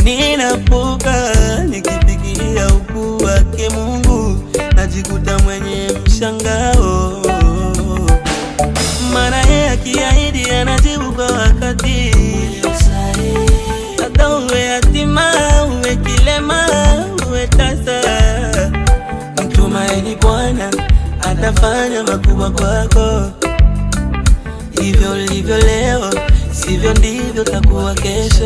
ninapuka nikifikiria ukuu wake Mungu, najikuta mwenye mshangao, maana yeye akiahidi anajibu kwa wakati. Hata uwe yatima, uwe kilema, uwe tasa, mtumaini Bwana atafanya makubwa kwako. Hivyo ulivyo leo, sivyo ndivyo takuwa kesho.